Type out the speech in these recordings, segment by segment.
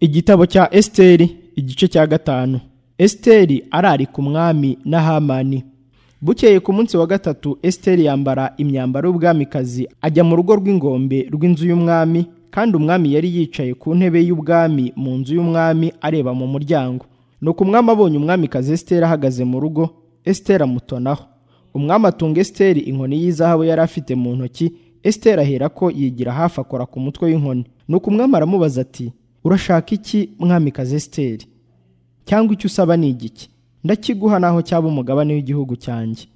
Igitabo cya Esiteri igice cya gatanu Esiteri ararika umwami na Hamani bukeye ku munsi wa gatatu Esiteri yambara imyambaro y'ubwamikazi ajya mu rugo rw'ingombe rw'inzu y'umwami kandi umwami yari yicaye ku ntebe y'ubwami mu nzu y'umwami areba mu muryango nuko umwami abonye umwamikazi Esiteri ahagaze mu rugo Esiteri amutonaho umwami atunga Esiteri inkoni y'izahabu yari afite mu ntoki Esiteri ahera ko yigira hafi akora ku mutwe w'inkoni nuko umwami aramubaza ati urashaka iki mwamikazi Esiteri cyangwa icyo usaba ni igiki ndakiguha naho cyaba umugabane w'igihugu cyanjye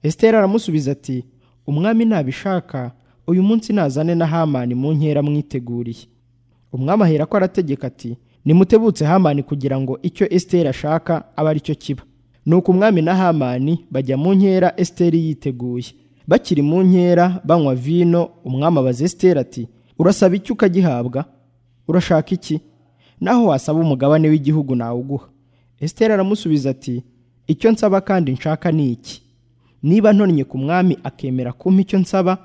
Esiteri aramusubiza ati umwami ntabishaka uyu munsi nazane na Hamani mu nkera mwiteguriye umwami ahera ko arategeka ati nimutebutse Hamani kugira ngo icyo Esiteri ashaka abe ari cyo kiba nuko umwami na Hamani bajya mu nkera Esiteri yiteguye bakiri mu nkera banywa vino umwami abaza Esiteri ati urasaba iki ukagihabwa urashaka iki naho wasaba umugabane w'igihugu nawuguha Esiteri aramusubiza ati icyo nsaba kandi nshaka ni iki niba ntonnye ku mwami akemera kumpa icyo nsaba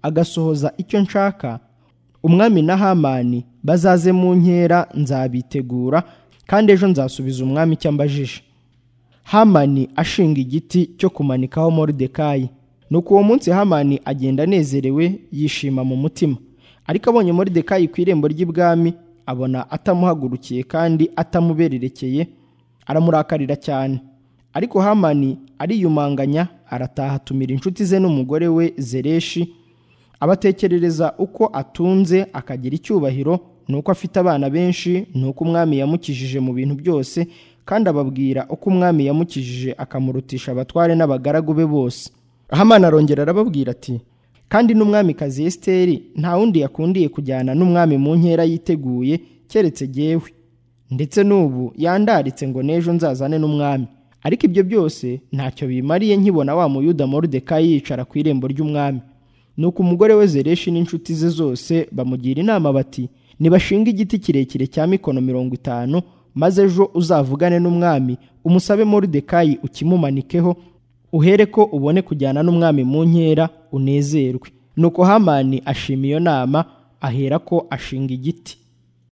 agasohoza icyo nshaka umwami na Hamani bazaze mu nkera nzabitegura kandi ejo nzasubiza umwami icyo ambajije Hamani ashinga igiti cyo kumanikaho Moridekayi nuko uwo munsi Hamani agenda anezerewe yishima mu mutima ariko abonye Moridekayi ku irembo ry'ibwami abona atamuhagurukiye kandi atamubererekeye aramurakarira cyane ariko Hamani ariyumanganya arataha atumira inshuti ze n'umugore we Zereshi abatekerereza uko atunze akagira icyubahiro nuko afite abana benshi nuko umwami yamukijije mu bintu byose kandi ababwira uko umwami yamukijije akamurutisha abatware n'abagaragu be bose Hamani arongera arababwira ati kandi n'umwamikazi Esiteri nta wundi yakundiye kujyana n'umwami mu nkera yiteguye keretse jyewe ndetse n'ubu yandaritse ngo n'ejo nzazane n'umwami ariko ibyo byose ntacyo bimariye nkibona wa muyuda Moridekayi yicara ku irembo ry'umwami nuko umugore we Zereshi n'inshuti ze zose bamugira inama bati nibashinga igiti kirekire cya mikono mirongo itanu maze ejo uzavugane n'umwami umusabe Moridekayi ukimumanikeho uhere ko ubone kujyana n'umwami mu nkera unezerwe nuko Hamani ashima iyo nama ahera ko ashinga igiti